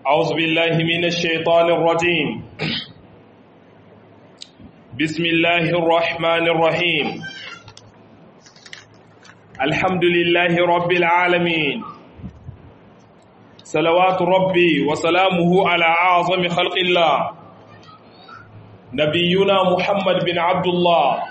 أعوذ بالله من الشيطان الرجيم بسم الله الرحمن الرحيم الحمد لله رب العالمين صلوات ربي وسلامه على أعظم خلق الله نبينا محمد بن عبد الله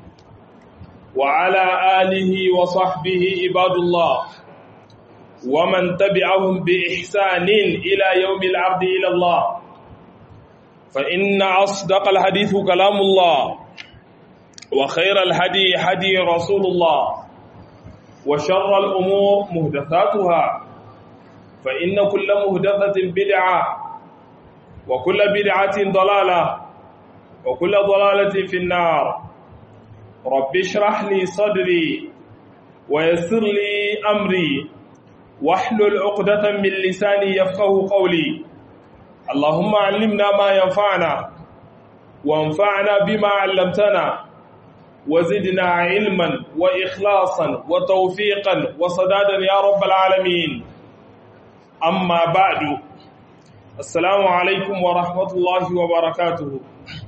وعلى آله وصحبه عباد الله ومن تبعهم بإحسان إلى يوم العرض إلى الله فإن أصدق الحديث كلام الله وخير الهدي هدي رسول الله وشر الأمور مهدثاتها فإن كل مهدثة بدعة وكل بدعة ضلالة وكل ضلالة في النار رب اشرح لي صدري ويسر لي أمري واحلل عقدة من لساني يفقه قولي اللهم علمنا ما ينفعنا وانفعنا بما علمتنا وزدنا علما وإخلاصا وتوفيقا وصدادا يا رب العالمين أما بعد السلام عليكم ورحمة الله وبركاته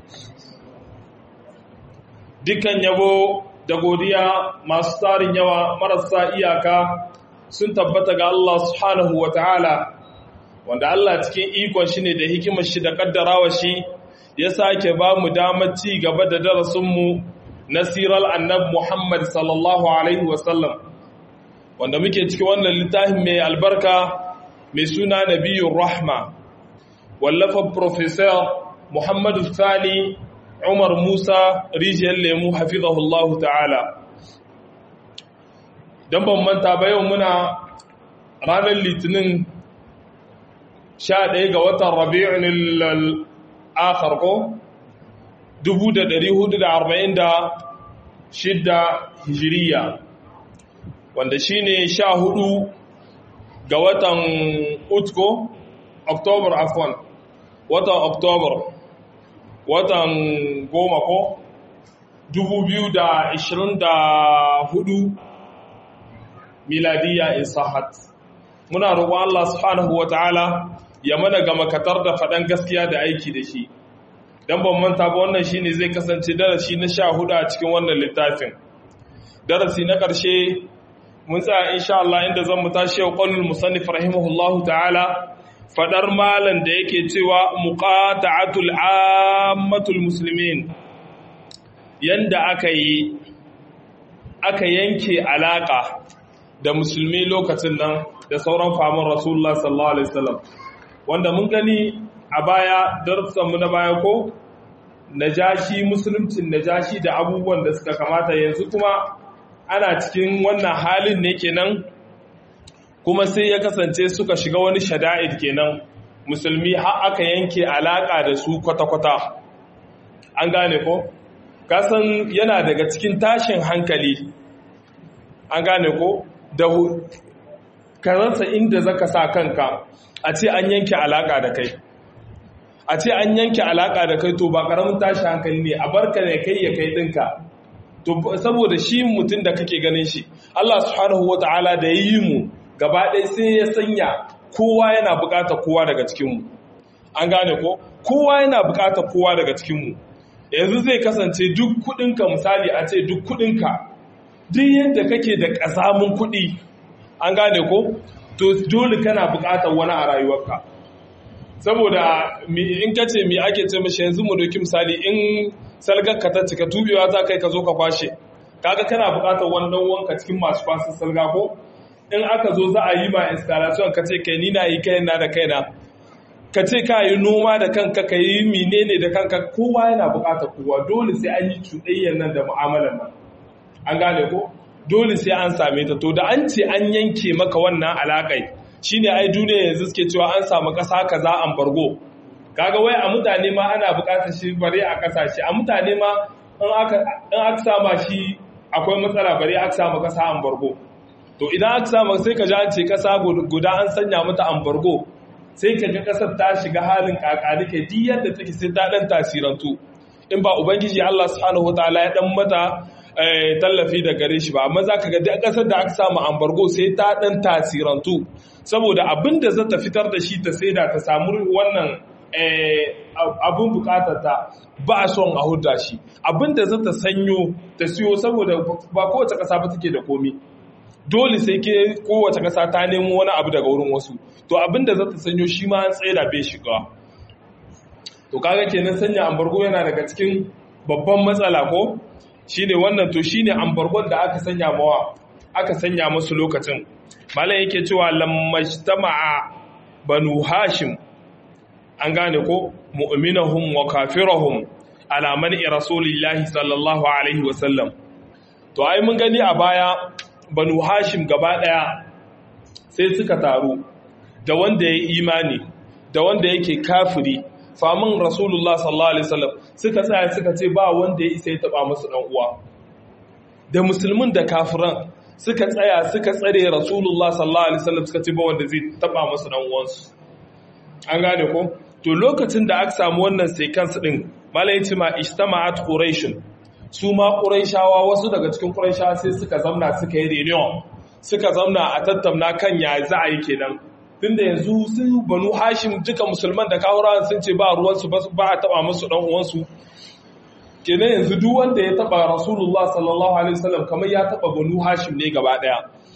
dukkan yabo da godiya masu tarin yawa marasa iyaka sun tabbata ga Allah subhanahu wa ta'ala wanda Allah cikin ikon shi ne da hikimar shi da kaddarawa shi ya sake ba mu damar ci gaba da darasinmu na sirar annab Muhammad sallallahu Alaihi wasallam wanda muke cikin wannan littafin mai albarka mai suna nabiyun rahma wallafa Profesor Muhammadu Sani Umar Musa rijiyar lemu hafizahullahu ta'ala don ban manta ba yau muna ranar litinin 11 ga watan rabi'un al'akhar ko 1446 hijiriya wanda shi ne 14 ga watan utko oktobar afon watan oktobar watan goma ko 2024 miladiyya in sahat muna roƙon Allah subhanahu wataala ya mana ga makatar da faɗan gaskiya da aiki da shi dan ban manta ba wannan shine zai kasance darasi na 14 a cikin wannan littafin darasi na ƙarshe mun tsaya insha Allah inda zan mu tashi yau qaulul musannif rahimahullahu ta'ala fadar malan da yake cewa muqata'atul ammatul muslimin yanda aka yi aka yanke alaka da musulmi lokacin nan da sauran famin rasulullah sallallahu alaihi wasallam wanda mun gani a baya darussanmu na baya ko najashi musuluncin najashi da abubuwan da suka kamata yanzu kuma ana cikin wannan halin ne kenan kuma sai ya kasance suka shiga wani shada'id kenan musulmi har aka yanke alaka da su kwata-kwata an gane ko kasan yana daga cikin tashin hankali an gane ko da ka rasa inda zaka sa kanka a ce an yanke alaka da kai a ce an yanke alaka da kai to ba karamin tashi hankali ne a barka ne kai ya kai dinka to saboda shi mutum da kake ganin shi Allah subhanahu wataala da yi mu gaba ɗaya sai ya sanya kowa yana buƙatar kowa daga cikin mu an gane ko kowa yana buƙatar kowa daga cikin mu yanzu zai kasance duk kuɗinka misali a ce duk kuɗinka duk yadda kake da ƙasamin kuɗi an gane ko to dole kana buƙatar wani a rayuwarka saboda in ka ce mi ake ce mashi yanzu mu doki misali in salgar ka ta cika tubewa za kai ka zo ka kwashe kaga kana buƙatar wani dan wanka cikin masu kwasan salga ko in aka zo za a yi ma installation ka ce kai ni na yi kai na da kaina ka ce ka yi noma da kanka ka yi menene da kanka kowa yana buƙatar kowa dole sai an yi cuɗayyar nan da mu'amalar nan an gane ko dole sai an same ta to da an ce an yanke maka wannan alaƙai shine ai duniya yanzu suke cewa an samu ƙasa kaza an bargo kaga wai a mutane ma ana buƙatar shi bare a ƙasashe a mutane ma in aka in aka sama shi akwai matsala bare aka samu ƙasa an bargo to idan aka samu sai ka ji an ce ƙasa guda an sanya mata an bargo sai ka ga ƙasar ta shiga halin kakani kai duk yadda take sai ta dan tasirantu in ba ubangiji Allah subhanahu wataala ya dan mata tallafi da gare shi ba amma za ka ga duk ƙasar da aka samu ambargo sai ta ɗan tasirantu saboda abin da za ta fitar da shi ta saida ta samu wannan abin bukatar ta ba a son a hudda shi abin da za ta sanyo ta siyo saboda ba kowace ƙasa ba take da komi dole sai ke kowace ƙasa ta nemo wani abu daga wurin wasu to abin da za ta sanyo shi ma an tsaye da bai shiga to kaga kenan sanya ambargo yana daga cikin babban matsala ko shine wannan to shine ambargon da aka sanya mawa aka sanya musu lokacin malam yake cewa lammajtama'a banu hashim an gane ko mu'minahum wa kafirahum ala man'i rasulillahi sallallahu alaihi wasallam to ai mun gani a baya banu hashim gaba daya sai suka taru da wanda ya imani da wanda yake kafiri famin rasulullah sallallahu alaihi wasallam suka tsaya suka ce ba wanda ya isa ya taba musu dan uwa da musulmin da kafiran suka tsaya suka tsare rasulullah sallallahu alaihi wasallam suka ce ba wanda zai taba musu dan uwansu an gane ko to lokacin da aka samu wannan sequence din malai yace ma ijtama'at quraish su ma quraishawa wasu daga cikin quraishawa sai suka zamna suka yi reunion suka zamna a tattauna kan ya za a yi kenan tunda yanzu su banu hashim duka musulman da kawurawan sun ce ba ruwansu ba a taba musu dan uwansu kenan yanzu duk wanda ya taba rasulullah sallallahu alaihi wasallam kamar ya taba banu hashim ne gaba daya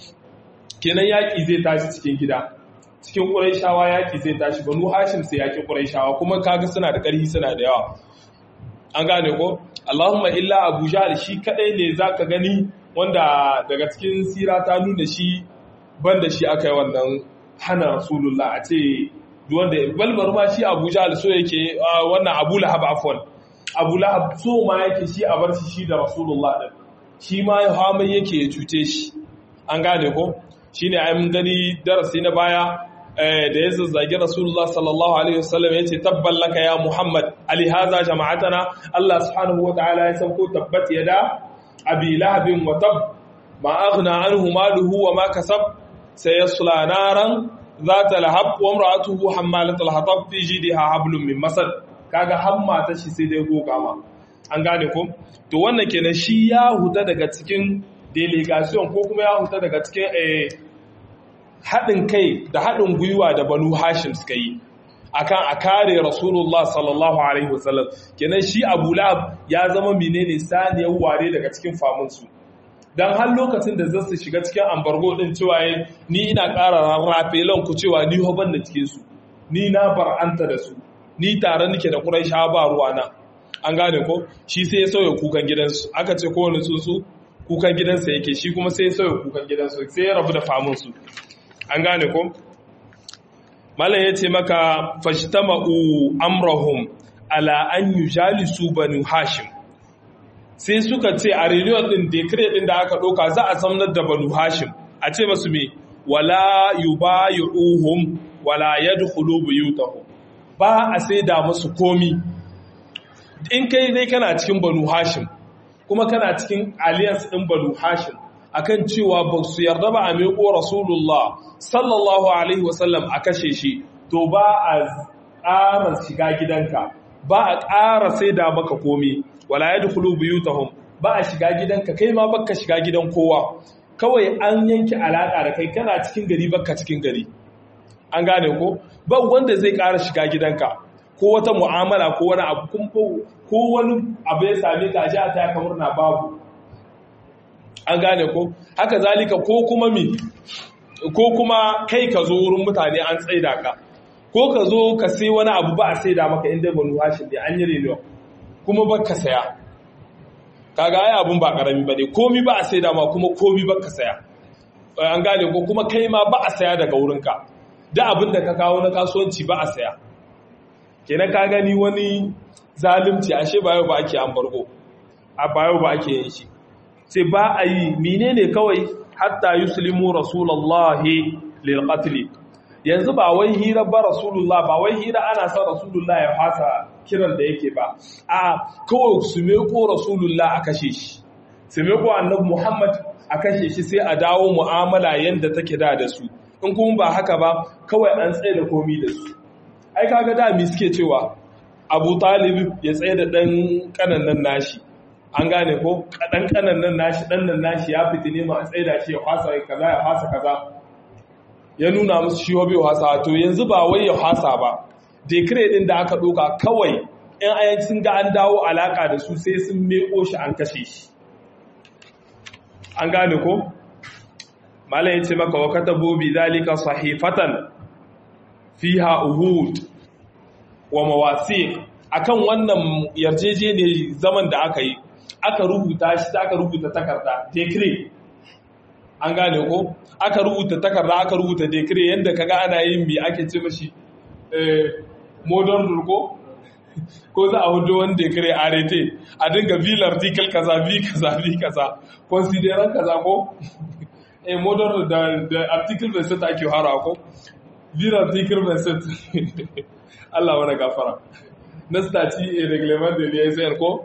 kenan yaki zai tashi cikin gida cikin quraishawa yaki zai tashi banu hashim sai yaki quraishawa kuma kaga suna da ƙarfi suna da yawa an gane ko allahumma illa abu jahl shi kadai ne zaka gani wanda daga cikin sira ta nuna shi banda shi aka yi wannan hana rasulullah a ce wanda balbar ma shi abu jahal so yake wannan abu lahab afwan abu lahab so ma yake shi a bar shi shi da rasulullah din shi ma ya hamai yake ya cuce shi an gane ko shine ai mun gani darasi na baya da ya zazzage rasulullah sallallahu alaihi wasallam ya ce tabban laka ya muhammad ali haza jama'atana allah subhanahu wa ta'ala ya sauko tabbat yada abi lahabin wa tab ma aghna anhu maluhu wa ma kasab سيصلى نارا ذات لهب وامراته حمالة الحطب في جيدها حبل من مسد kaga hamma ta shi sai dai goga ma an gane ko to wannan kenan shi ya huta daga cikin delegation ko kuma ya huta daga cikin eh haɗin kai da haɗin gwiwa da banu hashim suka yi akan a kare rasulullah sallallahu alaihi wasallam kenan shi abu lahab ya zama menene saniyar ware daga cikin famunsu don har lokacin da zasu shiga cikin ambargo din cewa ni ina ƙara rarrafe ku cewa ni hoban da cikin su ni na bar'anta da su ni tare nake da Quraisha ba ruwana an gane ko shi sai ya sauya kukan gidansu aka ce kowane tsuntsu kukan gidansa yake shi kuma sai ya sauya kukan gidansu sai ya rabu da famun su an gane ko malam ya ce maka fashtama'u amrahum ala an yujalisu banu hashim sai suka ce a reunion din decree din da aka ɗauka za a samnar da banu hashim a ce masu me wala yubayuhum wala yadkhulu buyutahum ba a sai da musu komi in kai dai kana cikin banu hashim kuma kana cikin alliance din banu hashim akan cewa ba su yarda ba a miƙo rasulullah sallallahu alaihi wasallam a kashe shi to ba a ƙara shiga gidanka ba a ƙara sai da maka komi wala ya dukulu buyutahum ba a shiga gidanka kai ma baka shiga gidan kowa kawai an yanke alaƙa da kai kana cikin gari baka cikin gari an gane ko ba wanda zai ƙara shiga gidanka ko wata mu'amala ko wani abu ko wani abu ya same ka ji a ta kamar na babu an gane ko haka zalika ko kuma mi ko kuma kai ka zo wurin mutane an tsaida ka ko ka zo ka sai wani abu ba a saida maka inda banu hashim ne an yi renewa kuma ba ka saya kaga ai abun ba karami ba ne komi ba a saida ma kuma komi ba ka saya an gane ko kuma kai ma ba a saya daga wurinka da abin da ka kawo na kasuwanci ba a saya kenan ka gani wani zalunci ashe ba yau ba ake ambargo a ba yau ba ake yin shi sai ba a yi menene kawai hatta yuslimu rasulullahi lil qatl yanzu ba wai hira ba rasulullah ba wai hira ana son rasulullah ya fasa kiran da yake ba a kawai su meko rasulullah a kashe shi su meko annabi muhammad a kashe shi sai a dawo mu'amala yanda take da da su in kuma ba haka ba kawai an tsaye da komi da su ai kaga da mi suke cewa abu talib ya tsaye da dan kanannan nashi an gane ko kaɗan kanan nan nashi ɗan nan nashi ya fiti ne ma a tsaida shi ya fasa kaza ya fasa kaza ya nuna musu shi hobe wasa to yanzu ba wai ya fasa ba decree din da aka ɗoka kawai in ayan sun ga an dawo alaka da su sai sun meko shi an kashe shi an gane ko malam yace maka wa katabu bi zalika sahifatan fiha uhud wa mawasiq akan wannan yarjejeniyar zaman da aka yi aka rubuta shi ta aka rubuta takarda decree an gane ko aka rubuta takarda aka rubuta decree yanda kaga ana yin bi ake ce mashi eh modern rule ko ko za a hudu wani decree arete a dinga vil article kaza vi kaza vi kaza consideran kaza ko eh modern da da article bai sai ake hara ko vil article bai sai Allah wani gafara na stati a reglement de liaison ko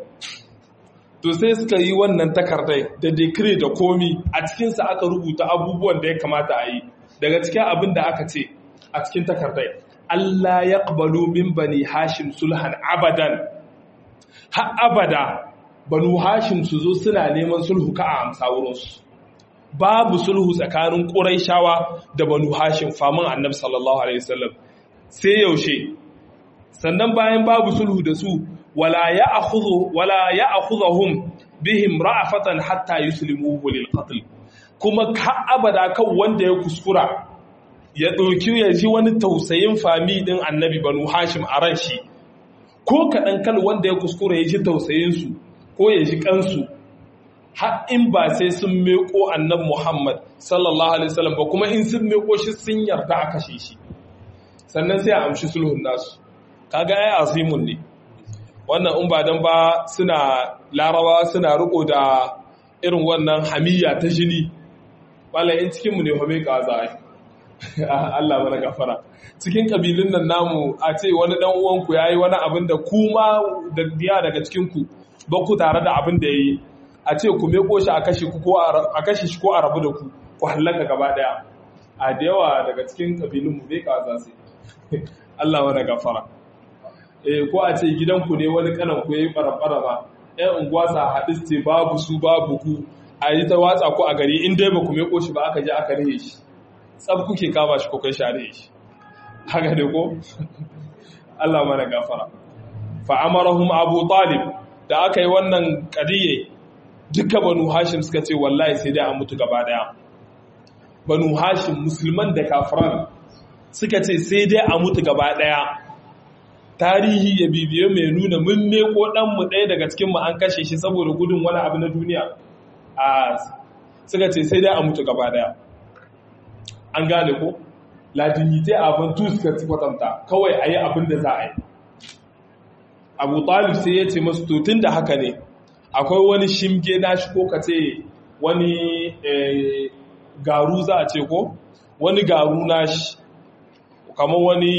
to sai suka yi wannan takardai da decree da komi a cikinsa aka rubuta abubuwan da ya kamata a yi daga cikin abin da aka ce a cikin takardai Allah ya ƙabalu min bani hashim sulhan abadan ha abada banu hashim su zo suna neman sulhu ka a amsa wurinsu babu sulhu tsakanin ƙuraishawa da banu hashim famin annabi sallallahu alaihi wasallam sai yaushe sannan bayan babu sulhu da su wala ya akhudhu wala ya akhudhum bihim ra'afatan hatta yuslimuhu lil qatl kuma ka abada kan wanda ya kuskura ya ɗauki ya ji wani tausayin fami ɗin annabi banu hashim a ran shi ko kaɗan kal wanda ya kuskura ya ji tausayinsu ko ya ji kansu har in ba sai sun meko annabi muhammad sallallahu alaihi wasallam ba kuma in sun meko shi sun yarda a kashe shi sannan sai a amshi sulhun nasu kaga ai azimun ne wannan in ba dan ba suna larawa suna riko da irin wannan hamiya ta jini wala in cikin mu ne fa mai kaza ai Allah mana gafara cikin kabilun nan namu a ce wani dan uwanku yayi wani abin da kuma da biya daga cikin ku ba ku tare da abin da yayi a ce ku meko shi a kashe ku ko a kashe shi ko a rabu da ku ku hallaka gaba daya a da yawa daga cikin kabilun mu bai kaza sai Allah mana gafara eh ko a ce gidanku ne wani kanan ku yayi barabara ba ɗan unguwa sa hadis ce babu su babu ku a yi ta watsa ku a gari in dai ba ku meko shi ba aka je aka rihe shi tsab kuke kama shi ko kai share shi haka ne ko Allah mana gafara fa amarahum abu talib da aka yi wannan kadiye duka banu hashim suka ce wallahi sai dai an mutu gaba daya banu hashim musulman da kafiran suka ce sai dai a mutu gaba daya tarihi ya bibiye mai nuna mun meko dan mu ɗaya daga cikin mu an kashe shi saboda gudun wani abu na duniya a suka ce sai dai a mutu gaba daya an gane ko la dignité avant tout suka kwatanta kawai ayi abin da za a yi abu talib sai ya ce masu tutun da haka ne akwai wani shimge nashi ko ka ce wani garu za a ce ko wani garu nashi kamar wani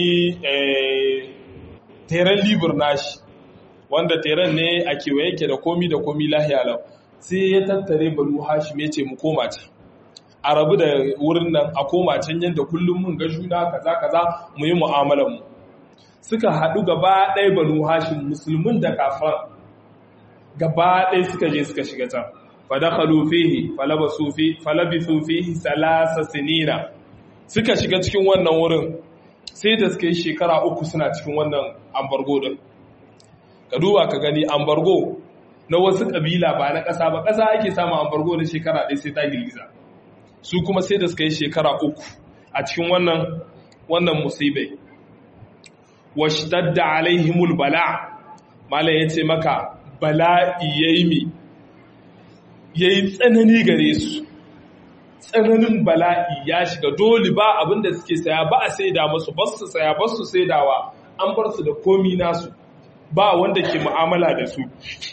teren libur nashi wanda teren ne a kewaye ke da komi da komi lahiya lau sai ya tattare banu hashim ya ce mu koma can a rabu da wurin nan a koma can yadda kullum mun ga juna kaza kaza mu yi mu'amalar mu suka haɗu gaba ɗaya banu hashim musulmin da kafan gaba ɗaya suka je suka shiga can fadakhalu fihi falabasu fi falabisu fihi salasa sinina suka shiga cikin wannan wurin sai da suka yi shekara uku suna cikin wannan ambargo din ka duba ka gani ambargo na wasu kabila ba na ƙasa ba ƙasa ake samun ambargo na shekara ɗaya sai ta girgiza su kuma sai da suka yi shekara uku a cikin wannan wannan musibai washtadda alaihimul bala malam ya ce maka bala'i yayi mi yayi tsanani gare su tsananin bala'i ya shiga dole ba abinda suke saya ba a saida musu ba su saya ba su saidawa an bar su da komi nasu ba wanda ke mu'amala da su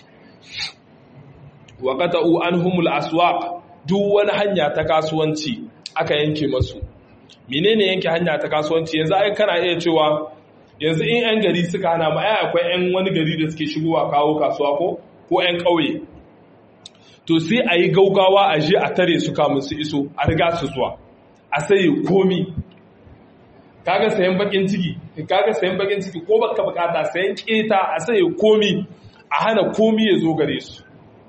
wa qata'u anhumul aswaq duk wani hanya ta kasuwanci aka yanke masu menene yanke hanya ta kasuwanci yanzu ai kana iya cewa yanzu in yan gari suka hana ma ai akwai yan wani gari da suke shigowa kawo kasuwa ko ko yan ƙauye to sai a yi gaugawa a je a tare su kamun su iso a riga su zuwa a sayi komi kaga sayan bakin ciki kaga sayan bakin ciki ko baka bukata sayan keta a sayi komi a hana komi ya zo gare su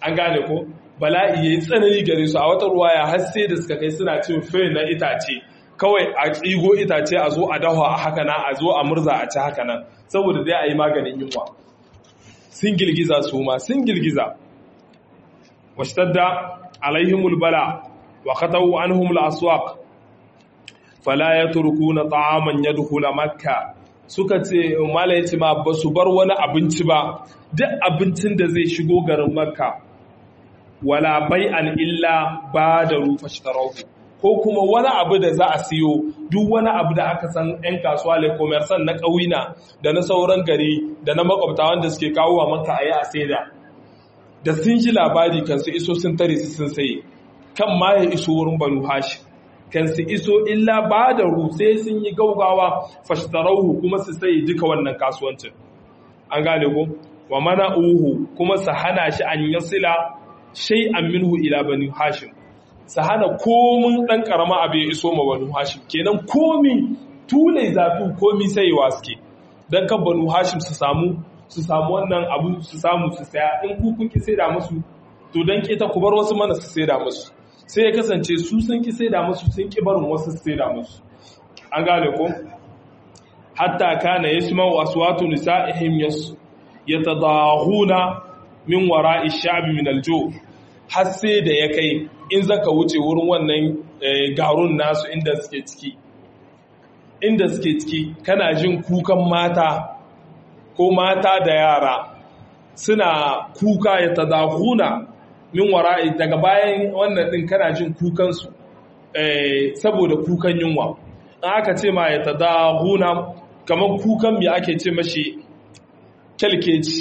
an gane ko bala'i yayi tsanani gare su a wata ruwaya har sai da suka kai suna cin fe na itace kawai a tsigo itace a zo a dawa a haka nan a zo a murza a ci haka nan saboda dai a yi maganin yunwa sun girgiza su ma sun girgiza washtadda alaihimul bala wa khatawu anhum al-aswaq fala yatrukuna ta'aman yadkhula makka suka ce mala yace ma ba su bar wani abinci ba duk abincin da zai shigo garin makka wala bai'an illa badaru fashtarahu ko kuma wani abu da za a siyo duk wani abu da aka san 'yan kasuwa le commerçant na ƙauyina da na sauran gari da na makwabta wanda suke kawo wa maka a yi a saida da sun ji labari kan su iso sun tare su sun saye kan ma ya iso wurin banu hashi kan su iso illa ba da sai sun yi gaugawa fashtarauhu kuma su saye duka wannan kasuwancin an gane ko wa mana uhu kuma su hana shi an yasila shay'an minhu ila bani hashim su hana komin ɗan ƙarama abu ya iso ma banu hashim kenan komi tule zafi komi sayewa suke don kan banu hashim su samu su samu wannan abu su samu su saya in ku kun ki saida musu to don keta ku bar wasu mana su saida musu sai ya kasance su sun ki saida musu sun ki barin wasu su saida musu an gane ko hatta kana yasma'u aswatu nisa'ihim yatadahuna min wara'i sha'bi min aljo har sai da ya kai in zaka wuce wurin wannan garun nasu inda suke ciki inda suke ciki kana jin kukan mata ko mata da yara suna kuka ya tadahuna min wara'i daga bayan wannan din kana jin kukansu saboda kukan yunwa in aka ce ma ya tadahuna kamar kukan me ake ce mashi kyalkeci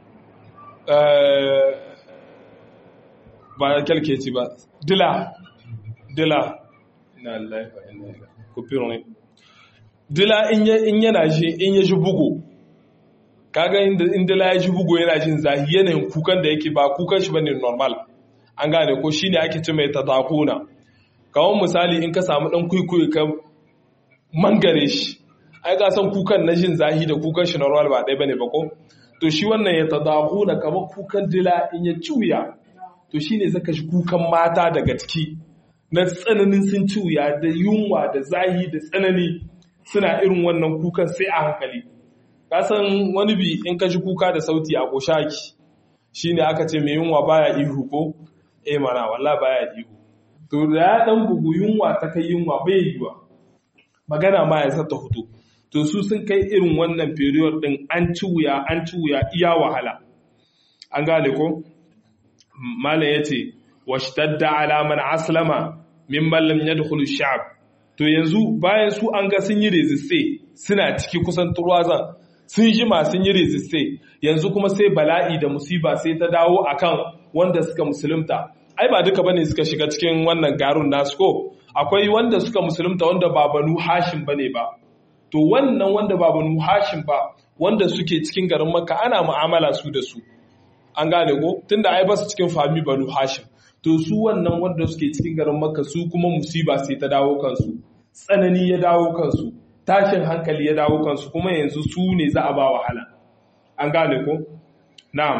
ba kyalkeci ba dila dila na laifa ina kufirin dila in yana shi in ya shi bugu kaga in dila ya shi bugu yana jin zahi yanayin kukan da yake ba kukan shi bane normal an gane ko shine ake ce mai tatakuna kawon misali in ka samu dan kuikuyi ka mangare shi ai ka san kukan na jin zahi da kukan shi normal ba ɗaya bane ba ko to shi wannan ya tadakuna kamar kukan dila in ya ciwya to shi ne zaka shi kukan mata daga ciki na tsananin sun ci wuya da yunwa da zahi da tsanani suna irin wannan kukan sai a hankali kasan wani bi in ka shi kuka da sauti a koshaki shi ne aka ce mai yunwa baya ihu ko eh mana walla baya ihu to da ya dan bugu yunwa ta kai yunwa bai yiwa magana ma ya sata hutu to su sun kai irin wannan period din an ci wuya an ci wuya iya wahala an gane ko malam ya ce washtadda alaman aslama mimman lam yadkhulu sha'ab to yanzu bayan su an ga sun yi resiste suna ciki kusan turwazan sun jima sun yi resiste yanzu kuma sai bala'i da musiba sai ta dawo akan wanda suka musulunta ai ba duka bane suka shiga cikin wannan garun nasu ko akwai wanda suka musulunta wanda ba banu hashim bane ba to wannan wanda ba banu hashim ba wanda suke cikin garin makka ana mu'amala su da su an gane ko tunda ai basu cikin fami banu hashim to su wannan wanda suke cikin garin makka su kuma musiba sai ta dawo kansu tsanani ya dawo kansu tashin hankali ya dawo kansu kuma yanzu su ne za a ba wahala an gane ko na'am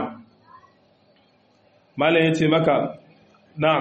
malam ya ce maka na'am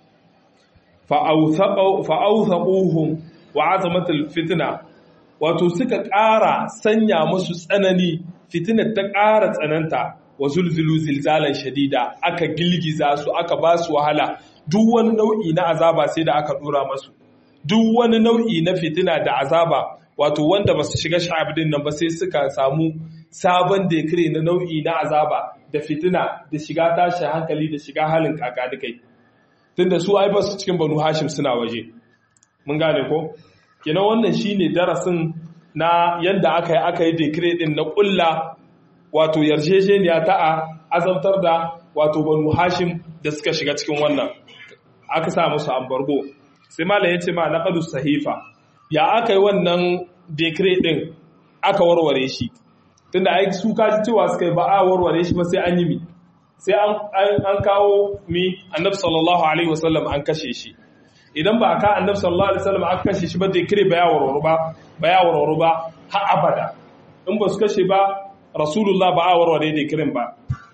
fa'authaquhum wa azamatul fitna wato suka ƙara sanya musu tsanani fitinar ta ƙara tsananta wa zulzulu zilzalan shadida aka gilgiza su aka ba su wahala duk wani nau'i na azaba sai da aka dora masu duk wani nau'i na fitina da azaba wato wanda ba su shiga sha'abdin nan ba sai suka samu sabon dekire na nau'i na azaba da fitina da shiga tashi hankali da shiga halin kakanikai tunda su ai ba su cikin banu hashim suna waje mun gane ko kenan wannan shine darasin na yanda aka yi aka yi dekire din na kulla wato yarjejeniya ta a azabtar da wato banu hashim da suka shiga cikin wannan aka sa musu ambargo sai malam ya ce ma na kadu sahifa ya aka yi wannan dekre din aka warware shi tunda ai su kaji cewa suka yi ba a warware shi ba sai an yi mi sai an kawo mi annabi sallallahu alaihi wasallam an kashe shi idan ba ka annabi sallallahu alaihi wasallam aka kashe shi ba dekre ba ya warware ba ba ya warware ba har abada in ba su kashe ba rasulullah ba a warware da kirin ba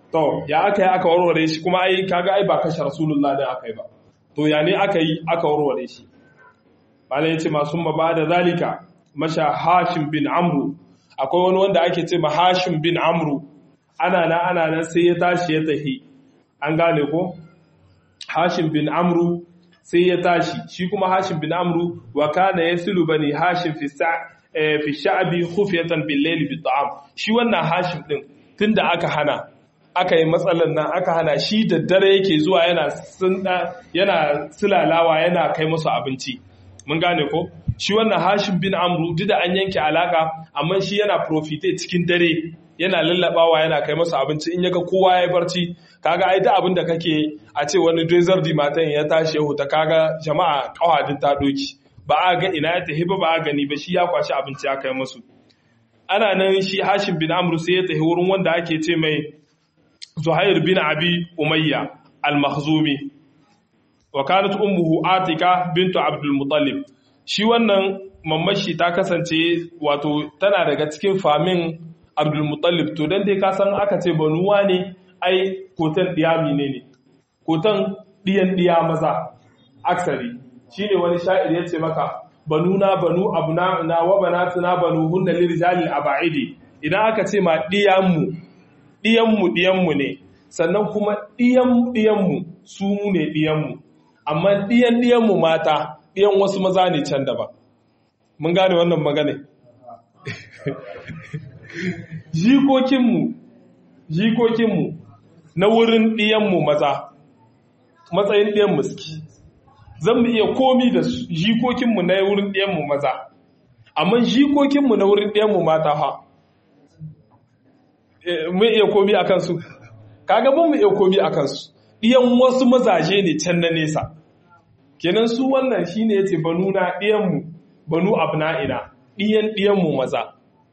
to ya aka yi aka warware shi kuma ai kaga ai ba kashe rasulullah da aka yi ba to ya ne aka yi aka warware shi malai yace masu ba da zalika masha hashim bin amru akwai wani wanda ake ce ma hashim bin amru ana na ana nan sai ya tashi ya tahi an gane ko hashim bin amru sai ya tashi shi kuma hashim bin amru wa kana yasilu bani hashim fi sa fi sha'bi khufyatan bil layli bi ta'am shi wannan hashim din tunda aka hana aka yi matsalan nan aka hana shi da dare yake zuwa yana yana silalawa yana kai musu abinci mun gane ko shi wannan hashim bin amru duk da an yanke alaka amma shi yana profite cikin dare yana lallabawa yana kai masa abinci in yaga kowa ya barci kaga ai da abin da kake a ce wani desert di matan ya tashi ya huta kaga jama'a kawadin ta doki ba a ga ina ya tafi ba ba a gani ba shi ya kwashi abinci ya kai musu ana nan shi hashim bin amru sai ya tafi wurin wanda ake ce mai zuhair bin abi umayya al-makhzumi wa kanat ummuhu atika bintu abdul muttalib shi wannan mamashi ta kasance wato tana daga cikin famin abdulmutallib to don dai ka san aka ce banuwa ne ai kotan ɗiya mine ne kotan ɗiyan ɗiya maza aksari shi ne wani sha'ir ya ce maka banuna banu abu na wa banatuna banu hunna lirjalil aba'idi idan aka ce ma ɗiyanmu ɗiyanmu ɗiyanmu ne sannan kuma ɗiyan ɗiyanmu su ne ɗiyanmu amma ɗiyan ɗiyanmu mata ɗiyan wasu maza ne can daban mun gane wannan magana jikokinmu jikokinmu na wurin ɗiyanmu maza matsayin ɗiyanmu suke zan mu iya komi da jikokinmu na wurin ɗiyanmu maza amma jikokinmu na wurin ɗiyanmu mata ha mu iya komi a kansu kaga ban mu iya komi a kansu ɗiyan wasu mazaje ne can na nesa kenan su wannan shine yace banu na ɗiyanmu banu abna'ina ɗiyan ɗiyanmu maza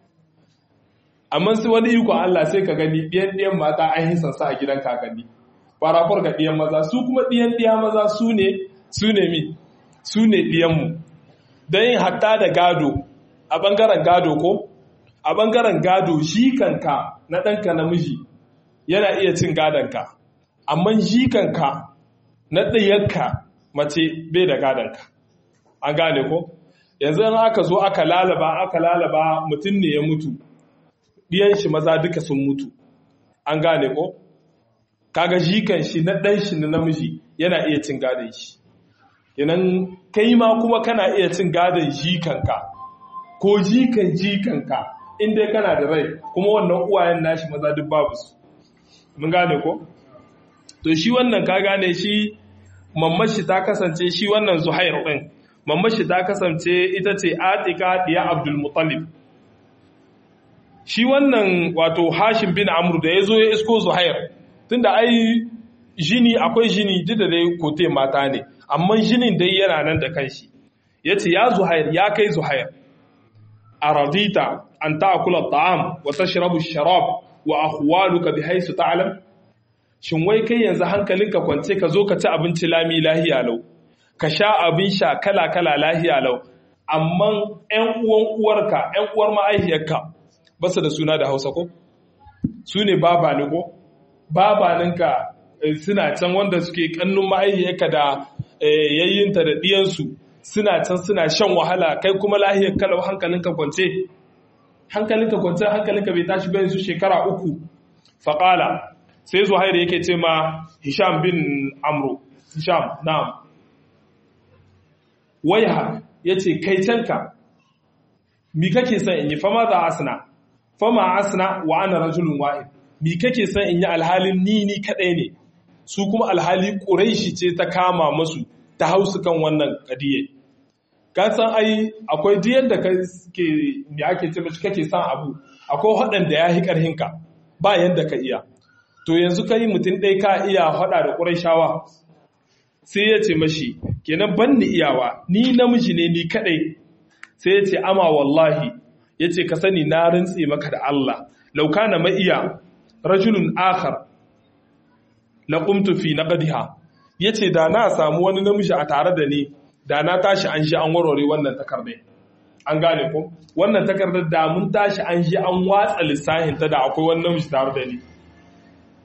amma su wani iko Allah sai ka gani ɗiyan ɗiyan mata an hisan sa a gidan kakanni farafar ga ɗiyan maza su kuma ɗiyan ɗiya maza su ne su ne mi su ne ɗiyanmu don yin hatta da gado a ɓangaren gado ko a ɓangaren gado shi kanka na ɗanka namiji yana iya cin gadonka amma shi kanka na ɗayanka mace bai da gadonka an gane ko yanzu an aka zo aka lalaba aka lalaba mutum ne ya mutu ɗiyan shi maza duka sun mutu an gane ko kaga jikan shi na ɗan shi na namiji yana iya cin gadon shi yanan kai ma kuma kana iya cin gadon jikanka ko jikan jikanka in dai kana da rai kuma wannan uwayen nashi maza duk babu su mun gane ko to shi wannan ka gane shi mammashi ta kasance shi wannan zuhair din mammashi ta kasance ita ce atika diya abdul muttalib shi wannan wato hashim bin amr da ya zo ya isko zuhair tunda ai jini akwai jini duk da dai kote mata ne amma jinin dai yana nan da kanshi ya ce ya zuhair ya kai zuhair a radita an ta'akula ta'am wa tashrabu sharab wa ahwaluka bi haisu ta'lam shin wai kai yanzu hankalinka kwance ka zo ka ci abinci lami lahiya lau ka sha abin sha kala kala lahiya lau amma ƴan uwan uwarka ƴan uwar ma'aihiyarka ba su da suna da Hausa ko su ne baba ne ko babaninka suna can wanda suke kannun ma'aihiyarka da yayyinta da ɗiyansu suna can suna shan wahala kai kuma lahiyar kalau hankalinka kwance hankalinka kwance hankalinka bai tashi bayan su shekara uku faƙala sai zuhairu yake ce ma hisham bin amru hisham na'am waiha ya ce kai canka mi kake son in yi fama za asna fama asna wa ana rajulun wa'id mi kake son in yi alhalin ni ni kadai ne su kuma alhali ƙuraishi ce ta kama masu ta hausu kan wannan ƙadiyar ka san ai akwai diyar da ke me ake ce mashi kake son abu akwai waɗanda ya yi ƙarhinka ba yadda ka iya to yanzu kai mutum ɗaya ka iya haɗa da ƙuraishawa sai ya ce mashi kenan ban ni iyawa ni namiji ne ni kaɗai sai ya ce ama wallahi ya ce ka sani na rintse maka da Allah lauka na ma'iya rajulun akhar la qumtu fi naqdiha yace da na samu wani namiji a tare da ni da na tashi an shi an warware wannan takardar an gane ko wannan takardar da mun tashi an shi an watsa lissahin ta da akwai wani namiji tare da ni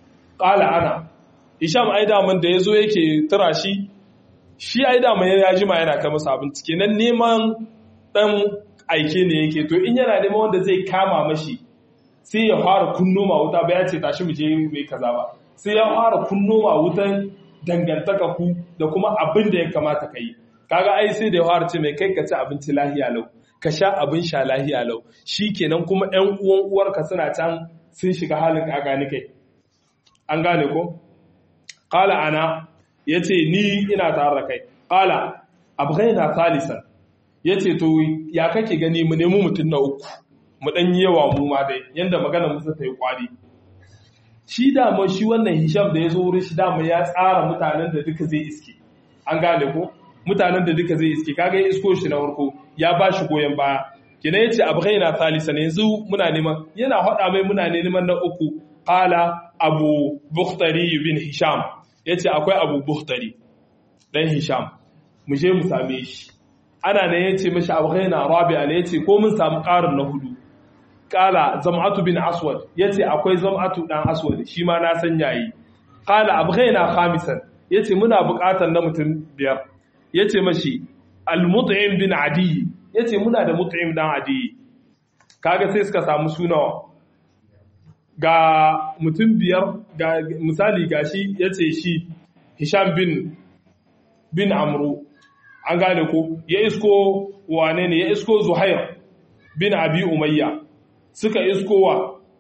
qala ana hisham ai daman da yazo yake tura shi shi ai daman ya jima yana kai masa abinci kenan neman dan aike ne yake to in yana neman wanda zai kama mashi sai ya fara kunno ma wuta ba ya ce tashi mu je mai kaza ba sai ya fara kunno ma wutan dangantaka ku da kuma abin da ya kamata ka yi kaga ai sai da ya fara ce mai kai ka ci abinci lahiya lau ka sha abin sha lahiya lau shi kenan kuma ‘yan uwan uwarka suna can sun shiga halin ƙaƙani kai an gane ko? ƙala ana ya ce ni ina tare da kai ƙala abu na salisan ya ce to ya kake gani mu nemi mutum na uku mu ɗan yi yawa mu ma dai yadda magana musu ta yi ƙwari shi dama shi wannan hisham da ya zo wurin shi dama ya tsara mutanen da duka zai iske an gane ko mutanen da duka zai iske kaga ya isko shi na farko ya ba shi goyon baya kina yace abghaina thalisan yanzu muna neman yana hada mai muna neman na uku qala abu bukhtari bin hisham yace akwai abu bukhtari dan hisham mu je mu same shi ana ne yace mishi abghaina rabi'a ne yace ko mun samu karin na hudu qala zam'atu bin aswad yace akwai zam'atu dan aswad shi ma na san yayi qala abghaina khamisan yace muna buƙatar na mutum biyar ya ce mashi al-mut'im bin adi ya ce muna da mut'im dan adi kaga sai suka samu sunawa ga mutum biyar ga misali gashi ya ce shi hisham bin bin amru an gane ko ya isko wane ne ya isko zuhair bin abi umayya suka isko wa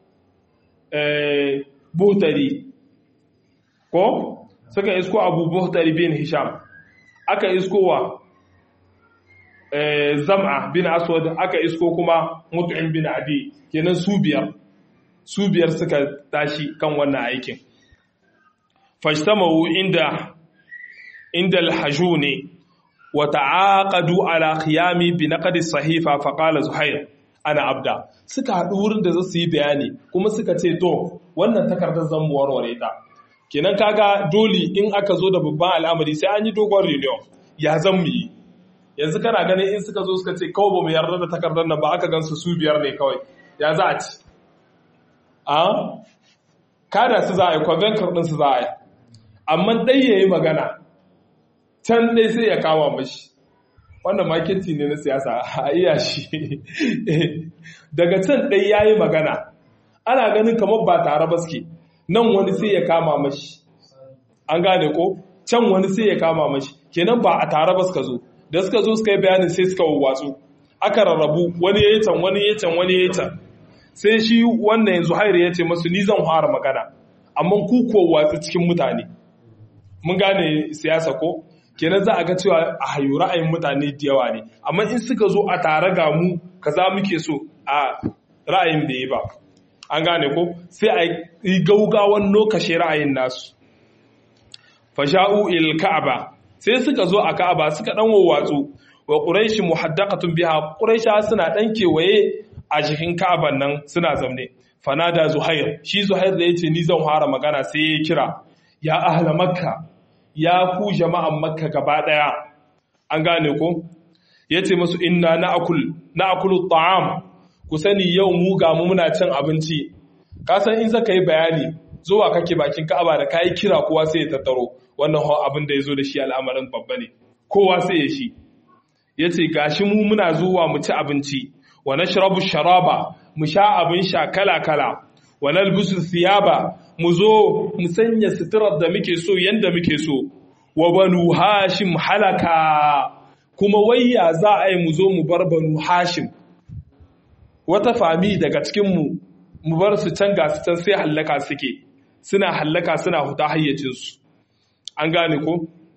eh, buhtari ko suka isko abu buhtari bin hisham aka isko wa zam'a bin aswad aka isko kuma mutu'in bin adi kenan su biyar su biyar suka tashi kan wannan aikin fashtamahu inda inda al-hajuni wa ta'aqadu ala qiyami bi naqdi sahifa fa qala zuhair ana abda suka haɗu wurin da za su yi bayani kuma suka ce to wannan takardar zan mu warware ta kenan kaga dole in aka zo da babban al'amari sai an yi dogon reunion ya zan mu yi yanzu kana ganin in suka zo suka ce kawai ba mu yarda da takardar nan ba aka gansu su biyar ne kawai ya za a ci a kada su za a yi convention din su za a yi amma dai ya yi magana can dai sai ya kama mashi wannan maketi ne na siyasa a iya shi daga can dai ya yi magana ana ganin kamar ba tare ba suke nan wani sai ya kama mashi an gane ko can wani sai ya kama mashi kenan ba a tare ba suka zo da suka zo suka yi bayanin sai suka wawwatsu aka rarrabu wani ya yi can wani ya can wani ya can sai shi wannan yanzu hairu ya ce masu ni zan fara magana amma ku kuwa watsi cikin mutane mun gane siyasa ko kenan za a ga cewa a hayu ra'ayin mutane da yawa ne amma in suka zo a tare ga mu kaza muke so a ra'ayin da yi ba an gane ko sai a yi gaugawan lokashe ra'ayin nasu fasha'u il ka'aba sai suka zo a ka'aba suka dan wawwatsu wa quraishi muhaddaqatun biha quraisha suna dan kewaye a cikin ka'aban nan suna zamne fanada zuhair shi zuhair da yace ni zan fara magana sai ya kira ya ahla makka ya ku jama'an makka gaba daya an gane ko yace musu inna na'kul na'kulu ta'am ku sani yau mu ga mu muna cin abinci ka san in zaka yi bayani zuwa kake bakin ka'aba da kai kira kowa sai ya tattaro wannan abin da yazo da shi al'amarin babba ne kowa sai ya shi yace gashi mu muna zuwa mu ci abinci wa nashrabu sharaba mu sha abin sha kala kala wa nalbisu thiyaba mu zo mu sanya suturar da muke so yanda muke so wa banu hashim halaka kuma wayya za a yi mu zo mu bar banu hashim wata fami daga cikinmu mu bar su can ga su can sai hallaka suke suna hallaka suna huta hayyacinsu an gane ko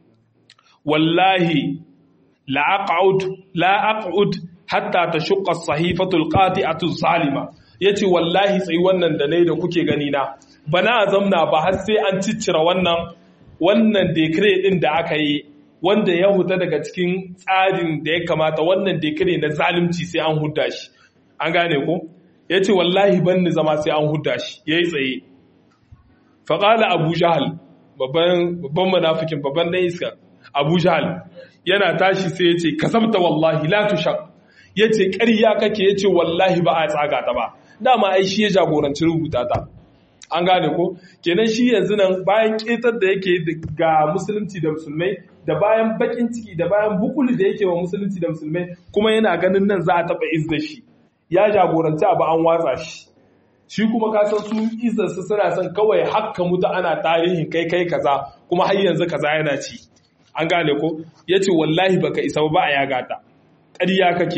wallahi la aq'ud la aq'ud hatta tashqa as-sahifatu al-qati'atu zalima yace wallahi sai wannan da nayi da kuke gani na bana zamna ba har sai an ciccira wannan wannan decree din da aka yi wanda ya huta daga cikin tsarin da ya kamata wannan decree na zalunci sai an hudda shi an gane ko ya ce wallahi ban ni zama sai an huda shi ya yi tsaye faƙala abu jahal babban manafikin babban na iska abu jahal yana tashi sai ya ce kasabta wallahi la tushak ya ce ƙarya kake ya ce wallahi ba a tsaga ta ba dama ai shi ya jagoranci rubuta ta an gane ko kenan shi yanzu nan bayan ketar da yake ga musulunci da musulmai da bayan bakin ciki da bayan bukuli da yake wa musulunci da musulmai kuma yana ganin nan za a taɓa izda shi ya jagoranci abu an watsa shi shi kuma kasan su izarsu suna son kawai hakka mutu ana tarihin kai kai kaza kuma har yanzu kaza yana ci an gane ko ya ce wallahi baka isa ba a yaga ta ƙarya kake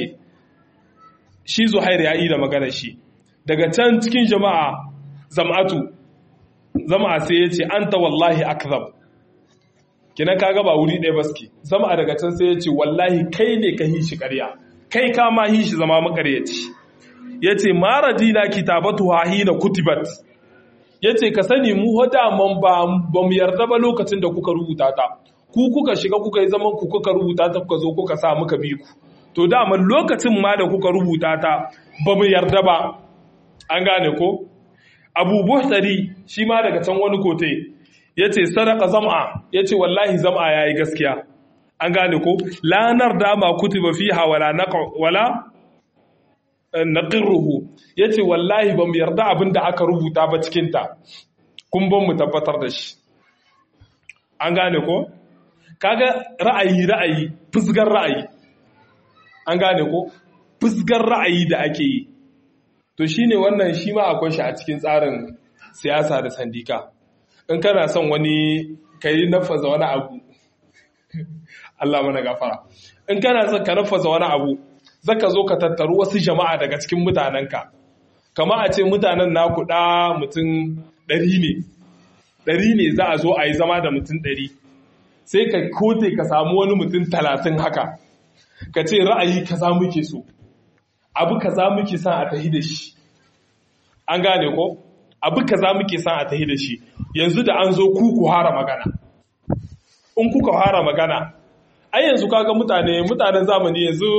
shi zuhair ya yi da maganar shi daga can cikin jama'a zam'atu zama sai ya ce an ta wallahi akzab kina kaga ba wuri ɗaya baske zama daga can sai ya ce wallahi kai ne ka hishi ƙarya kai ka ma hishi zama makaryaci ya ce mara dina kitabatu hahina kutibat ya ce ka sani mu man ba mu yarda ba lokacin da kuka rubuta ta ku kuka shiga kuka yi zaman ku kuka rubuta ta kuka zo kuka sa muka bi ku to daman lokacin ma da kuka rubuta ta ba mu yarda ba an gane ko abu buhtari shi ma daga can wani kote ya ce sadaka zam'a ya ce wallahi zam'a ya yi gaskiya an gane ko lanar dama kutuba fiha wala wala naqirruhu yace wallahi bamu yarda abin da aka rubuta ba cikin ta kun ban mu tabbatar da shi an gane ko kaga ra'ayi ra'ayi fusgar ra'ayi an gane ko fusgar ra'ayi da ake yi to shine wannan shi ma akwai shi a cikin tsarin siyasa da sandika in kana son wani kai nafaza wani abu Allah mana gafara in kana son ka nafaza wani abu zaka zo ka tattaru wasu jama'a daga cikin mutanenka kama a ce mutanen naku da mutum ɗari ne ɗari ne za a zo a yi zama da mutum ɗari sai ka kote ka samu wani mutum talatin haka ka ce ra'ayi kaza muke so abu kaza muke son a tahi da shi an gane ko abu kaza muke son a tahi da shi yanzu da an zo ku ku hara magana in kuka hara magana ai yanzu kaga mutane mutanen zamani yanzu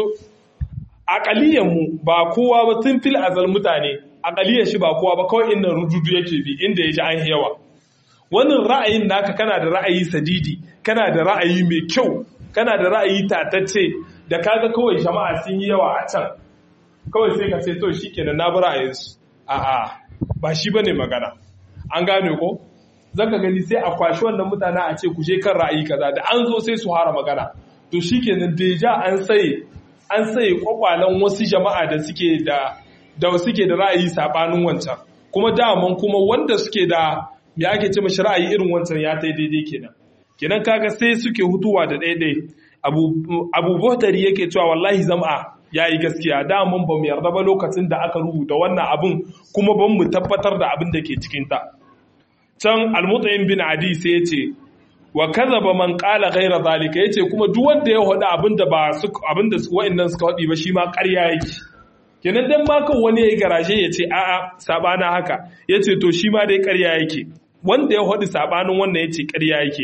mu ba kowa ba tun fil azal mutane akaliyar shi ba kowa ba kawai inda rududu yake bi inda ya ji an yawa wannan ra'ayin naka kana da ra'ayi sadidi kana da ra'ayi mai kyau kana da ra'ayi tatacce da kaga kawai jama'a sun yi yawa a can kawai sai ka ce to shikenan na bi ra'ayinsu a'a ba shi bane magana an gane ko zaka gani sai a kwashi wannan mutane a ce ku je kan ra'ayi kaza da an zo sai su hara magana to shikenan deja an sai an sai kwakwalen wasu jama'a da suke da da suke da ra'ayi sabanin wancan kuma daman kuma wanda suke da me ake ce mashi ra'ayi irin wancan ya tai daidai kenan kenan kaga sai suke hutuwa da daidai abu abu Buhtari yake cewa wallahi zam'a yayi gaskiya daman ba mu yarda ba lokacin da aka rubuta wannan abun kuma ban mu tabbatar da abin da ke cikin ta can al-mutaim bin adi sai ya ce wa kazaba man qala ghayra zalika yace kuma duk wanda ya hada abinda ba su abinda wa'annan suka hadi ba shi ma ƙarya yake kenan dan ma kan wani yayi garaje yace a'a sabana haka yace to shi ma dai ƙarya yake wanda ya hadi sabanin wannan yace ƙarya yake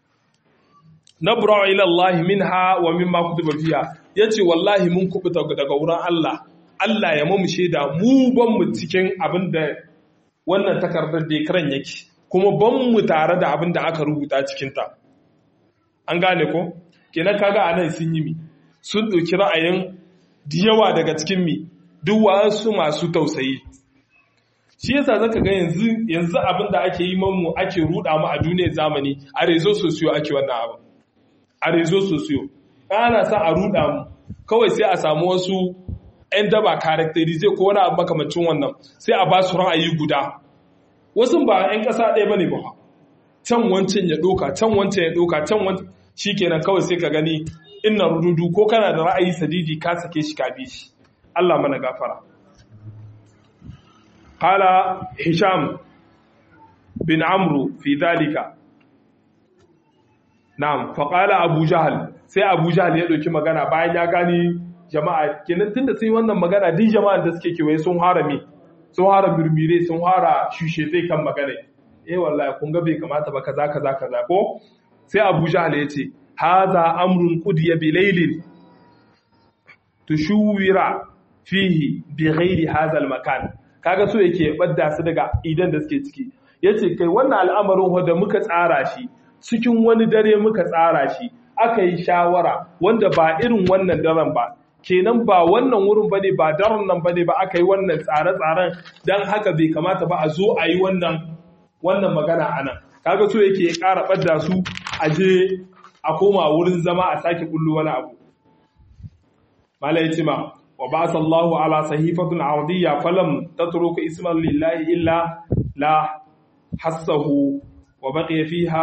nabra ila Allah minha wa mimma kutiba fiha yace wallahi mun kubuta daga wurin Allah Allah ya mamu shaida mu ban mu cikin abinda wannan takardar da karan yake kuma ban mu tare da abin da aka rubuta cikinta an gane ko kenan kaga a nan sun yi mi sun ɗauki ra'ayin yawa daga cikin mi duk wasu masu tausayi shi yasa zaka ga yanzu yanzu abin da ake yi mamu ake ruda mu a duniyar zamani a rezo sosiyo ake wannan abu a rezo sosiyo ana sa a ruda mu kawai sai a samu wasu 'yan daba karakterize ko wani abu makamacin wannan sai a ba su ra'ayi guda wasu ba 'yan ƙasa ɗaya ba ne ba can wancan ya ɗoka can wancan ya ɗoka can wancan shi kenan kawai sai ka gani ina rududu ko kana da ra'ayi sadidi ka sake shi ka bi shi Allah mana gafara qala hisham bin amru fi dalika na'am fa qala abu jahal sai abu jahal ya ɗauki magana bayan ya gani jama'a kenan tunda sun yi wannan magana din jama'an da suke kewaye sun harami sun hara mirmire sun hara shushe zai kan magana eh wallahi kun ga bai kamata ba kaza kaza kaza ko sai Abu Jahl ya ce hadha amrun qudiya bi laylin tushuwira fihi bi ghairi hadha makan kaga so yake badda su daga idan da suke ciki yace kai wannan al'amarin wanda muka tsara shi cikin wani dare muka tsara shi aka yi shawara wanda ba irin wannan daren ba kenan ba wannan wurin bane ba daren nan bane ba aka yi wannan tsare-tsaren dan haka bai kamata ba a zo a yi wannan wannan magana anan kaga so yake ya ƙara ɓadda su a je a koma wurin zama a sake kullu wani abu mala ya ce ma wa ba sallahu ala sahifatun ardiyya falam tatruku isman lillahi illa la hassahu wa baqiya fiha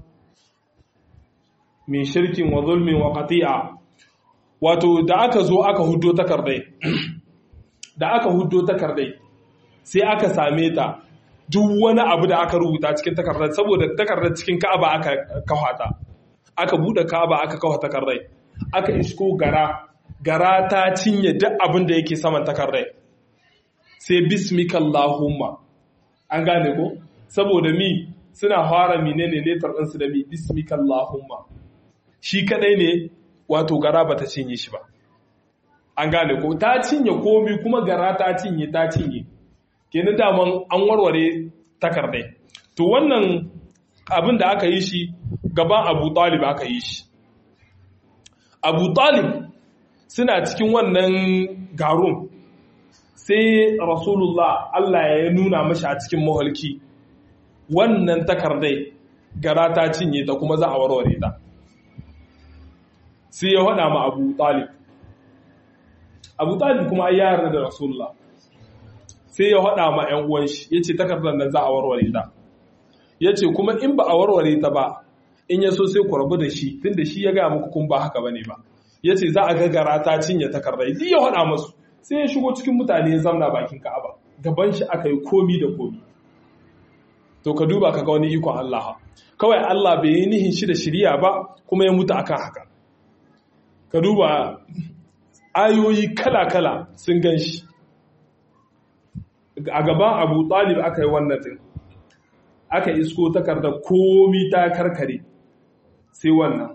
min shirkin wa zulmin wa qati'a wato da aka zo aka huddo takardai da aka huddo takardai sai aka same ta duk wani abu da aka rubuta cikin takardar saboda takardar cikin ka'aba aka kawata aka bude ka'aba aka kawo takardai aka isko gara gara ta cinye duk abin da yake saman takardai sai bismikallahumma an gane ko saboda mi suna fara menene letar ɗinsu da mi bismikallahumma shi kadai ne wato gara ba ta cinye shi ba an gane ko ta cinye komi kuma gara ta cinye ta cinye kenan daman an warware takardai to wannan abin da aka yi shi gaban abu talib aka yi shi abu talib suna cikin wannan garun sai rasulullah allah ya nuna mashi a cikin mahalki wannan takardai gara ta cinye ta kuma za a warware ta sai ya haɗa ma abu talib abu talib kuma ya yarda da rasulullah sai ya haɗa ma 'yan uwan shi ya ce takardar nan za a warware ta ya ce kuma in ba a warware ta ba in ya so sai ku rabu da shi tun da shi ya gaya muku kun ba haka bane ba ya ce za a gagara ta cinye takardar duk ya haɗa masu sai ya shigo cikin mutane ya zamna bakin ka'aba gaban shi aka yi komi da komi to ka duba ka ga wani ikon Allah kawai Allah bai yi nihin shi da shirya ba kuma ya mutu akan haka ka duba ayoyi kala-kala sun gan shi a gaban abu talib aka yi wannan din aka isko takarda komi ta karkare sai wannan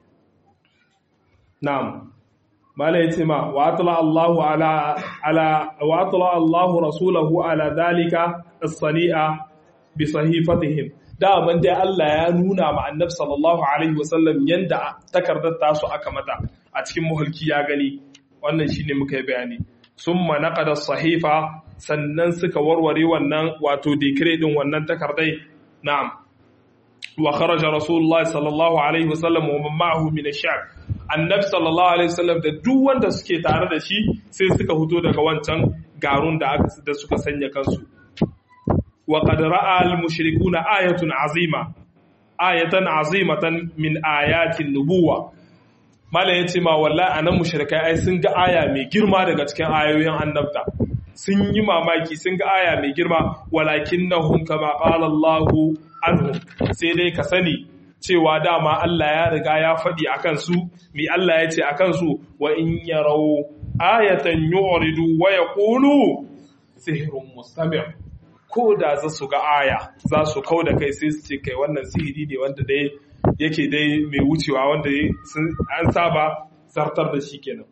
na'am mala ya ce ma wa atla Allahu ala ala wa atla Allahu rasulahu ala dalika as-sani'a bi sahifatihim daman dai Allah ya nuna ma annabi sallallahu alaihi wasallam yanda takardar tasu aka mata a cikin muhalki ya gani wannan shine muka yi bayani summa naqada sahifa sannan suka warware wannan wato decree din wannan takardai na'am wa kharaja rasulullahi sallallahu alaihi wasallam wa man ma'ahu min ash-sha'b annabi sallallahu alaihi wasallam da duk wanda suke tare da shi sai suka fito daga wancan garun da aka da suka sanya kansu wa qad ra'a al-mushrikuna ayatun azima ayatan azimatan min ayatin nubuwa Malam ya ce ma wallahi anan mushrikai ai sun ga aya mai girma daga cikin ayoyin annabta sun yi mamaki sun ga aya mai girma walakinnahum kama qala Allahu anhum sai dai ka sani cewa dama Allah ya riga ya faɗi akan su mi Allah ya ce akan su wa in yarau ayatan yu'ridu wa yaqulu sihrun mustamir ko da za su ga aya za su kau da kai sai su ce kai wannan sihiri ne wanda dai yake dai mai wucewa wanda an saba zartar da shi kenan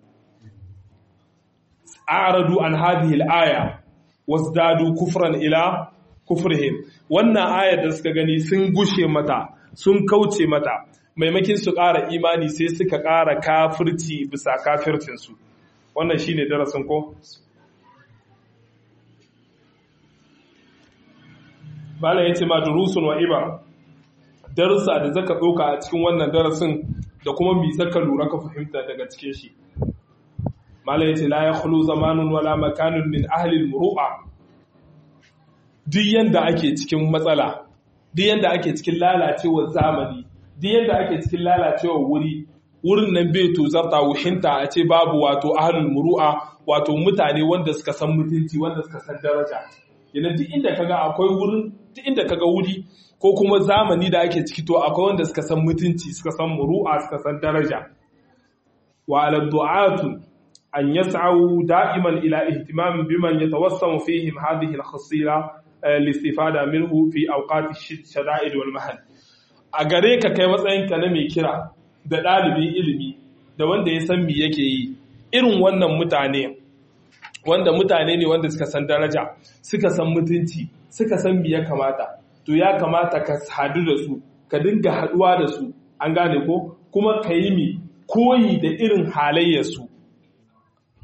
a'radu an hadhihi al-aya wasdadu kufran ila kufrihim wannan ayar da suka gani sun gushe mata sun kauce mata maimakin su ƙara imani sai suka ƙara kafirci bisa kafircinsu wannan shine darasin ko Malam ya ce ma durusun wa ibar darussa da zaka ɗauka a cikin wannan darasin da kuma mi zaka lura ka fahimta daga cikin shi Malam ya ce la ya khulu zamanun wala makanun min ahlil muru'a duk yanda ake cikin matsala duk yanda ake cikin lalacewar zamani duk yanda ake cikin lalacewar wuri wurin nan bai tozarta wuhinta a ce babu wato ahlul muru'a wato mutane wanda suka san mutunci wanda suka san daraja yana duk inda kaga akwai wurin duk inda kaga wuri ko kuma zamani da ake ciki to akwai wanda suka san mutunci suka san muru'a suka san daraja wa ala du'atu an yas'au da'iman ila ihtimam biman yatawassamu fihim hadhihi al-khasila listifada minhu fi awqati shada'id wal mahal a gare ka kai matsayinka na mai kira da ɗalibin ilimi da wanda ya san me yake yi irin wannan mutane wanda mutane ne wanda suka san daraja suka san mutunci suka san me ya kamata to ya kamata ka hadu da su ka dinga haduwa da su an gane ko kuma ka yi mi koyi da irin halayyarsu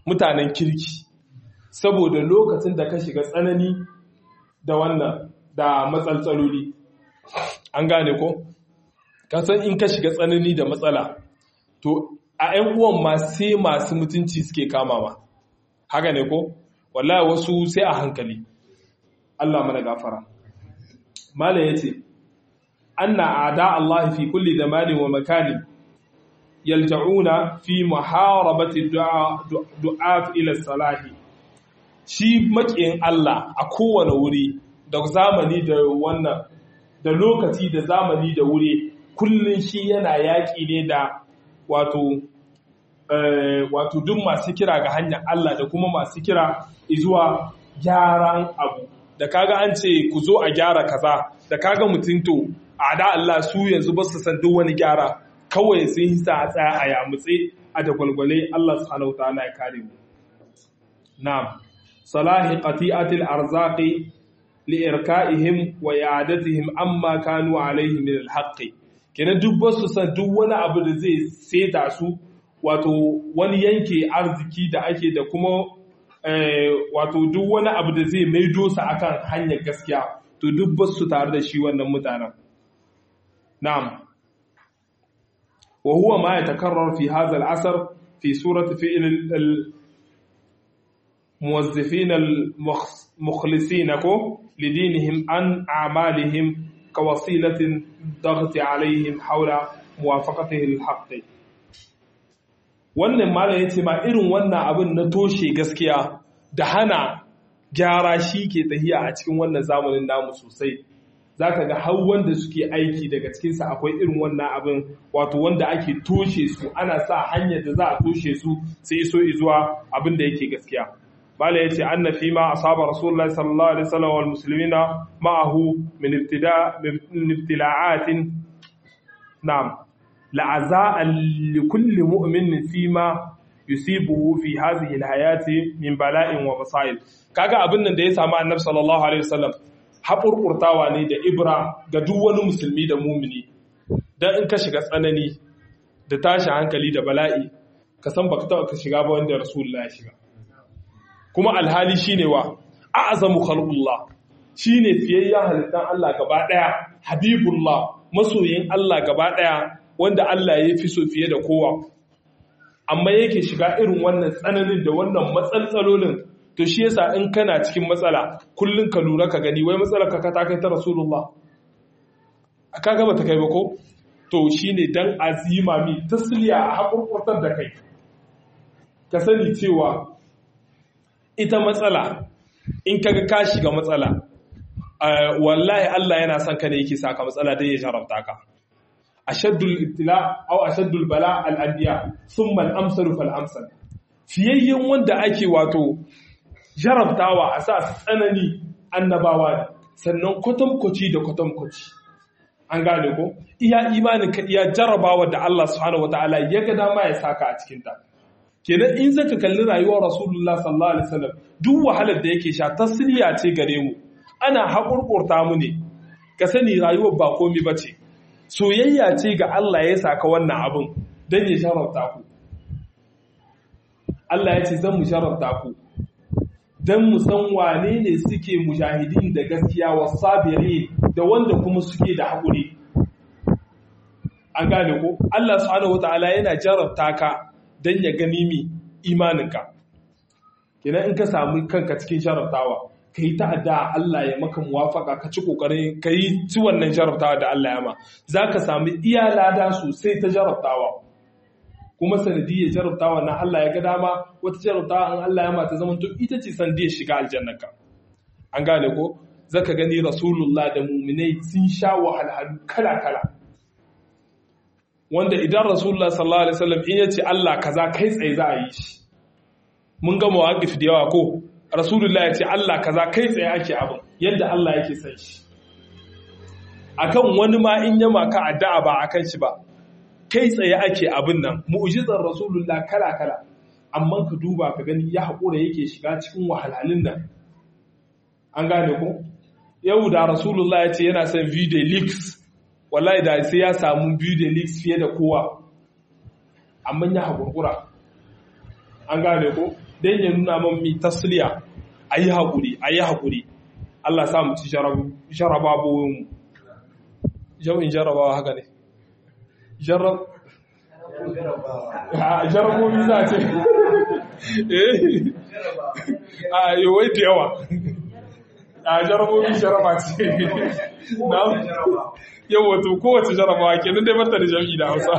mutanen kirki saboda lokacin da ka shiga tsanani da wannan da matsaltsaloli an gane ko kasan in ka shiga tsanani da matsala to a 'yan uwan ma sai masu mutunci suke kama ma haka ne ko wallahi wasu sai a hankali Allah mana gafara mala yace anna ada Allah fi kulli zamanin wa makani yalja'una fi muharabati du'a du'a ila salahi shi makiyin Allah a kowane wuri da zamani da wannan da lokaci da zamani da wuri kullun shi yana yaƙi ne da wato wato duk masu kira ga hanyar Allah da kuma masu kira zuwa gyaran abu da kaga an ce ku zo a gyara kaza da kaga mutum to a da Allah su yanzu ba su san duk wani gyara kawai sun hisa a tsaya a yamutse a da gwalgwale Allah subhanahu wa ta'ala ya kare mu na'am salahi qati'atil arzaqi li irka'ihim wa i'adatihim amma kanu alayhi min al-haqq kenan duk ba su san duk wani abu da zai seta su wato wani yanke arziki da ake da kuma wato duk wani abu da zai maido su akan hanyar gaskiya to duk ba su tare da shi wannan mutanen na'am wa huwa ma yatakarrar fi hadha al-asr fi surati fi'l al-muwazzifin al-mukhlisin ko lidinihim an a'malihim kawasilatin daghti alaihim hawla muwafaqatihi al-haqq wannan malam ya ce ma irin wannan abin na toshe gaskiya da hana gyara shi ke tahiya a cikin wannan zamanin namu sosai za ka ga har wanda suke aiki daga cikinsa akwai irin wannan abin wato wanda ake toshe su ana sa hanyar da za a toshe su sai iso zuwa abin da yake gaskiya malam ya ce anna fi ma asaba rasulullahi sallallahu alaihi wasallam wal muslimina ma'ahu min ibtida min ibtila'atin na'am la'aza'an likulli mu'minin fima yusibuhu fi hadhihi alhayati min bala'in wa masail kaga abin nan da ya samu annabi sallallahu alaihi wasallam haƙurƙurtawa ne da ibra ga duk wani musulmi da mumini dan in ka shiga tsanani da tashi hankali da bala'i ka san baka taɓa ka shiga ba wanda rasulullah ya shiga kuma alhali shine wa a'zamu khalqullah shine fiyayyen halittan Allah gaba daya habibullah masoyin Allah gaba daya wanda Allah ya fi so fiye da kowa amma yake shiga irin wannan tsananin da wannan matsaltsalolin to shi yasa in kana cikin matsala kullun ka lura ka gani wai matsalar ka ta kai ta rasulullah aka gaba ta kai ba ko to shine dan azima mi tasliya a hakurkurtar da kai ka sani cewa ita matsala in kaga ka shiga matsala wallahi Allah yana son ka ne yake saka matsala dai ya jarabta ka ashaddul ibtila aw ashaddul bala al anbiya thumma al amsalu fal amsal fiyayyen wanda ake wato jarabtawa a sa tsanani annabawa ne sannan kwatamkwaci da kwatamkwaci an gane ko iya imanin ka iya jarabawa da Allah subhanahu wataala ya ga dama ya saka a cikin ta kenan in zaka kalli rayuwar rasulullah sallallahu alaihi wasallam duk wahalar da yake sha tasliya ce gare mu ana haƙurƙurta mu ne ka sani rayuwar ba komi bace soyayya ce ga Allah ya saka wannan abin don ya sharafta ku Allah ya ce zan mu sharafta ku don mu san wane ne suke mujahidin da gaskiya wa sabiri da wanda kuma suke da haƙuri an gane ko Allah subhanahu wata'ala yana jarabta ka don ya gani mi imaninka kenan in ka samu kanka cikin sharaftawa ka yi ta'adda Allah ya maka muwafaka ka ci kokarin ka yi ci wannan jarabtawa da Allah ya ma za ka sami iya lada sosai ta jarabtawa kuma sanadiyar jarabtawa na Allah ya ga dama wata jarabtawa an Allah ya ma ta zama to ita ce sanadiyar shiga aljannaka an gane ko zaka gani rasulullah da muminai sun sha wahalhalu kala kala wanda idan rasulullah sallallahu alaihi wasallam in yace Allah kaza kai tsaye za a yi shi mun ga mawaqif da yawa ko rasulullah ya ce Allah kaza kai tsaye ake abin yadda Allah yake san shi akan wani ma in yama ka addu'a ba akan shi ba kai tsaye ake abin nan mu'jizar rasulullah kala kala amma ka duba ka gani ya haƙura yake shiga cikin wahalhalun nan an gane ko yau da rasulullah ya ce yana son video leaks wallahi da sai ya samu video leaks fiye da kowa amma ya haƙurƙura an gane ko dan ya nuna man mi tasliya ayi hakuri ayi hakuri Allah sa mu ci jarabawoyin mu jami'in jarabawa haka ne jarab jarabobi za ce a yi wai da yawa a jarabobi jaraba ce na yau wato kowace jarabawa ke nan dai mata da jami'i da hausa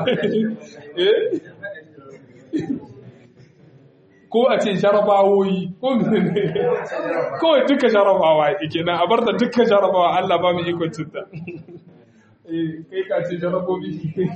ko a ce jarabawoyi ko ne kawai duka jarabawa ke nan a bar da duka jarabawa Allah ba mu ikon cinta kai ka ce jarabobi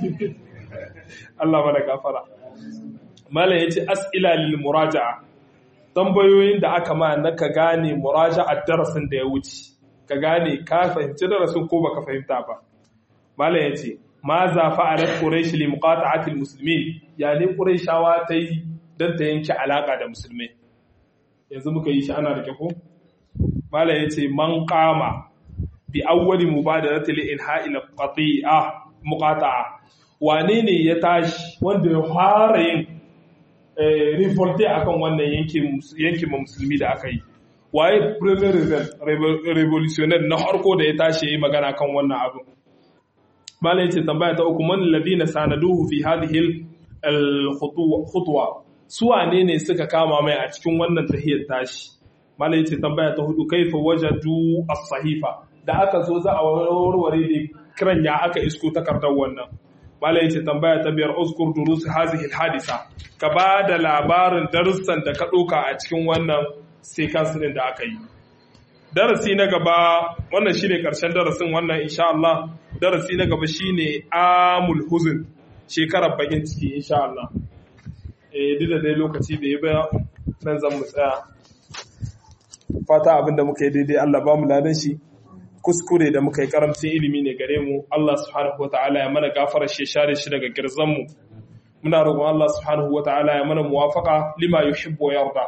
Allah mana gafara malam yace as'ila lil muraja'a tambayoyin da aka ma na ka gane muraja'a darasin da ya wuce ka gane ka fahimci darasin ko baka fahimta ba malam yace ma za fa'alat quraish li muqata'ati al muslimin yani quraishawa ta yi dan ta yanke alaka da musulmai yanzu muka yi shi ana rike ko malam yace man qama bi awwali mubadarati li inha'i al qati'a muqata'a wane ne ya tashi wanda ya fara yin revolte akan wannan yankin musulmi da aka yi waye premier revolutionary na harko da ya tashi ya yi magana kan wannan abin malai ce tambaya ta uku man ladina sanaduhu fi hadhihi al-khutwa su wane ne suka kama mai a cikin wannan tahiyar tashi malai ce tambaya ta hudu kaifa wajadu as-sahifa da aka zo za a warware da kiran ya aka isko takardar wannan malai ce tambaya ta biyar uskur durus hazihi hadisa ka ba da labarin darussan da ka ɗauka a cikin wannan sequence din da aka yi darasi na gaba wannan shine karshen darasin wannan insha Allah darasi na gaba shine amul huzn shekarar bakin ciki insha Allah eh duk da dai lokaci bai ba nan zan mu tsaya fata abinda muka yi daidai Allah ba mu ladan shi kuskure da muka yi karamcin ilimi ne gare mu Allah subhanahu wataala ya mana gafara shi share shi daga girzan mu muna roƙon Allah subhanahu wataala ya mana muwafaqa lima yuhibbu wa yarda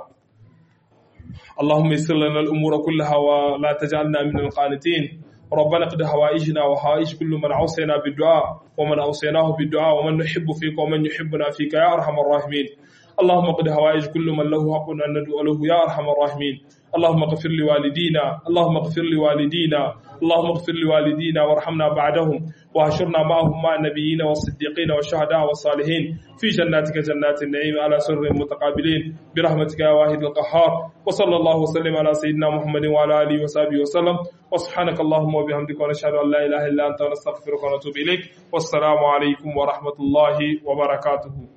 اللهم يسر لنا الأمور كلها ولا تجعلنا من القانتين ربنا قد هوائجنا وهائج كل من عوصينا بالدعاء ومن أوصيناه بالدعاء ومن نحب فيك ومن يحبنا فيك يا أرحم الراحمين اللهم قد هوائج كل من له حق أن ندعو له يا أرحم الراحمين اللهم اغفر لوالدينا اللهم اغفر لوالدينا اللهم اغفر لوالدينا وارحمنا بعدهم وهشرنا معهم مع النبيين والصديقين والشهداء والصالحين في جناتك جنات النعيم على سر متقابلين برحمتك يا واحد القهار وصلى الله وسلم على سيدنا محمد وعلى اله وصحبه وسلم وسبحانك اللهم وبحمدك ونشهد ان لا اله الا انت نستغفرك ونتوب اليك والسلام عليكم ورحمه الله وبركاته